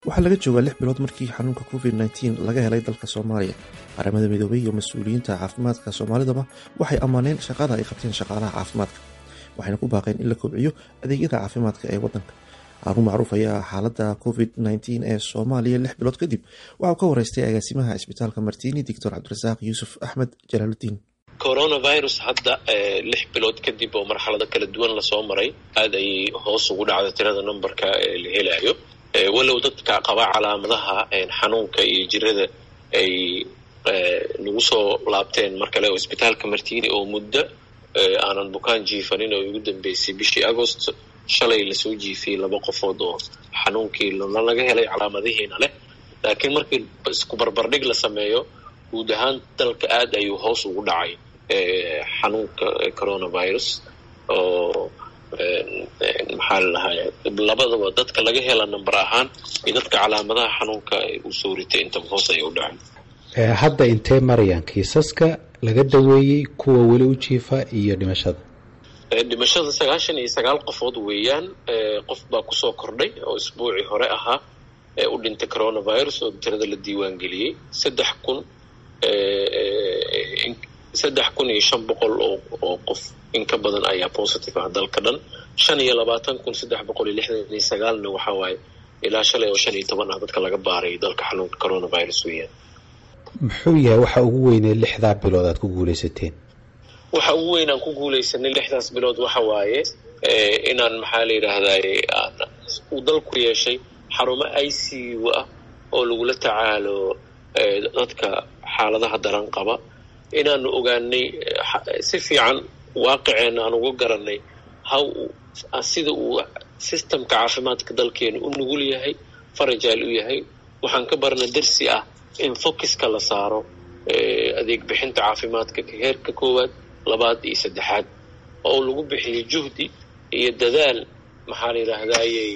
waxaa laga joogaa lix bilood markii xanuunka covid nteen laga helay dalka soomaaliya qaramada midoobay iyo mas-uuliyiinta caafimaadka soomaalidaba waxay ammaaneen shaqada ay qabteen shaqaalaha caafimaadka waxayna ku baaqeen in la kobciyo adeegyada caafimaadka ee wadanka haruun macruuf ayaa xaalada covid nteen ee soomaaliya lix bilood kadib waxauu ka wareystay agaasimaha cisbitaalka martiini doctor cabdirasaaq yuusuf axmed jalaaludiin coronavirus hadda lix bilood kadib oo marxalado kala duwan lasoo maray aada ayay hoos ugu dhacda tirada numberka la helayo walow dadka qaba calaamadaha xanuunka iyo jirada ay nagu soo laabteen mar kale oo isbitaalka martiini oo muddo aanan bukaan jiifanin oo ugu dambeysay bishii agost shalay lasoo jiifiyey laba qofood oo xanuunkii laga helay calaamadihiina leh laakiin markii isku barbardhig la sameeyo guud ahaan dalka aada ayuu hoos ugu dhacay xanuunka coronavirus oo maxaa ladahay labadaba dadka laga hela number ahaan iyo dadka calaamadaha xanuunka uu soo ritay intaba hoos ayay u dhaceen hadda intee marayaan kiisaska laga daweeyey kuwa weli u jiifa iyo dhimashada dhimashada sagaashan iyo sagaal qofood weeyaan qof baa kusoo kordhay oo isbuucii hore ahaa ee u dhintay coronavirus oo tirada la diiwaan geliyey saddex kun saddex kun iyo shan boqol oo qof in ka badan ayaa positive ah dalka dhan shan iyo labaatan kun saddex boqol iyo lixdan iyo sagaalna waxaa waaye ilaa shalay oo shan iyo toban ah dadka laga baaray dalka xanuunka coronavirus weeyaan muxuu yahay waxa ugu weynee lixdaa bilood aad ku guulaysateen waxa ugu weyn aan ku guulaysanay lixdaas bilood waxa waaye inaan maxaa la yidhaahdaye uu dalku yeeshay xarumo i c u ah oo lagula tacaalo dadka xaaladaha daran qaba inaanu ogaanay si fiican waaqiceenna aan uga garanay how sida uu systemka caafimaadka dalkeena u nugul yahay farajaal u yahay waxaan ka barna darsi ah in focuska la saaro adeeg bixinta caafimaadka heerka koowaad labaad iyo saddexaad oo lagu bixiyo juhdi iyo dadaal maxaa la yidhaahdayey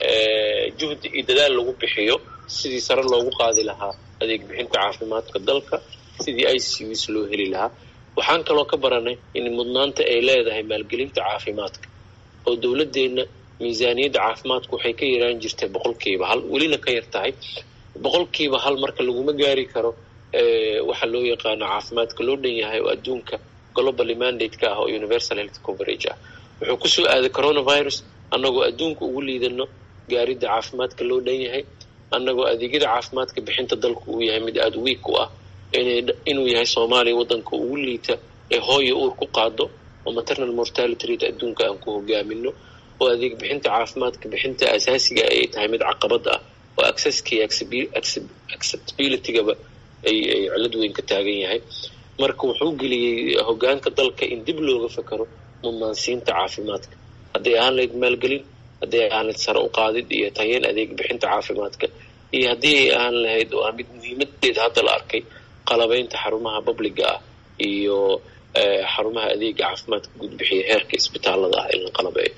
juhdi iyo dadaal lagu bixiyo sidii sare loogu qaadi lahaa adeeg bixinta caafimaadka dalka sidii i c us loo heli lahaa waxaan kaloo ka baranay in mudnaanta ay leedahay maalgelinta caafimaadka oo dowladeenna miisaaniyadda caafimaadku waxay ka yaraan jirtay boqolkiiba hal welina ka yar tahay boqolkiiba hal marka laguma gaari karo waxa loo yaqaano caafimaadka loo dhan yahay oo adduunka globally mandate-ka ah oo universal health coverage ah wuxuu kusoo aaday coronavirus annagoo adduunka ugu liidano gaaridda caafimaadka loo dhan yahay annagoo adeegyada caafimaadka bixinta dalku uu yahay mid aada wiik u ah inuu yahay soomaaliya waddanka ugu liita ee hooya uur ku qaado oo maternal mortality rate adduunka aan ku hogaamino oo adeeg bixinta caafimaadka bixinta asaasiga ay tahay mid caqabad ah oo accesski acceptabilitygaba ay ay cilad weyn ka taagan yahay marka wuxuu geliyey hogaanka dalka in dib looga fakaro mudnaansiinta caafimaadka hadday ahaan lahayd maalgelin hadday ahaan lahayd sare u qaadid iyo tayeen adeeg bixinta caafimaadka iyo haddii ay ahaan lahayd oo mid muhiimadeeda hadda la arkay qalabaynta xarumaha babliga ah iyo xarumaha adeega caafimaadka gudbixiya heerka isbitaalada ah in la qalabeeyo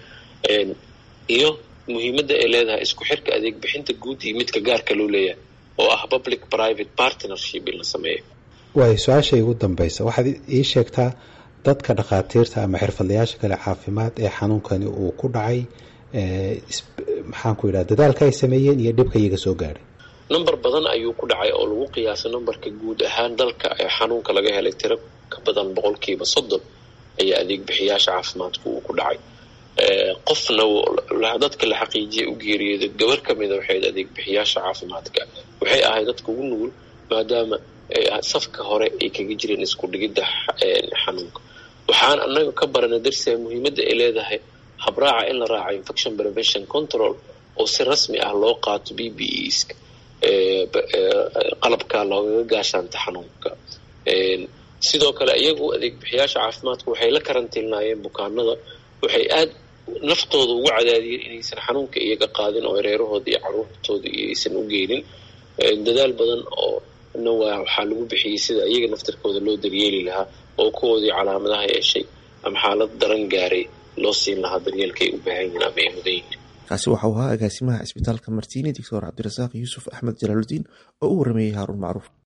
iyo muhiimadda ay leedahay isku xirka adeeg bixinta guud iyo midka gaarka loo leeyahay oo ah public private partnership in la sameeyo waayo su-aasha igu dambaysa waxaad ii sheegtaa dadka dhakhaatiirta ama xirfadlayaasha kale caafimaad ee xanuunkani uu ku dhacay maxaan ku yidhaha dadaalka ay sameeyeen iyo dhibka iyaga soo gaadhay number badan ayuu ku dhacay oo lagu qiyaasay numberka guud ahaan dalka ee xanuunka laga helay tiro ka badan boqolkiiba soddon ayaa adeeg bixiyaasha caafimaadku uu ku dhacay qofna dadka la xaqiijiyay u geeriyooda gabar ka mida waxayd adeeg bixiyaasha caafimaadka waxay ahayd dadka ugu nugul maadaama safka hore ay kaga jireen isku dhigidda xanuunka waxaan annaga ka barana darsiga muhiimadda ay leedahay habraaca in la raaco infection prevention control oo si rasmi ah loo qaato b b eska qalabka loogaga gaashaanta xanuunka sidoo kale iyagu adeeg bixiyaasha caafimaadku waxay la karantiilnaayeen bukaanada waxay aada naftooda ugu cadaadiyeen inaysan xanuunka iyaga qaadin oo reerahooda iyo caruurtooda iyo aysan u geynin dadaal badan oo na waa waxaa lagu bixiyey sida iyaga naftarkooda loo daryeeli lahaa oo kuwoodii calaamadaha yeeshay ama xaalad daran gaaray loo siin lahaa daryeelka ay u baahan yihiin ama ay mudan yihiin kaasi waxau ahaa agaasimaha cisbitaalka martiini doctor cabdirasaaq yuusuf axmed jalaaludiin oo u warameeyey haaruun macruuf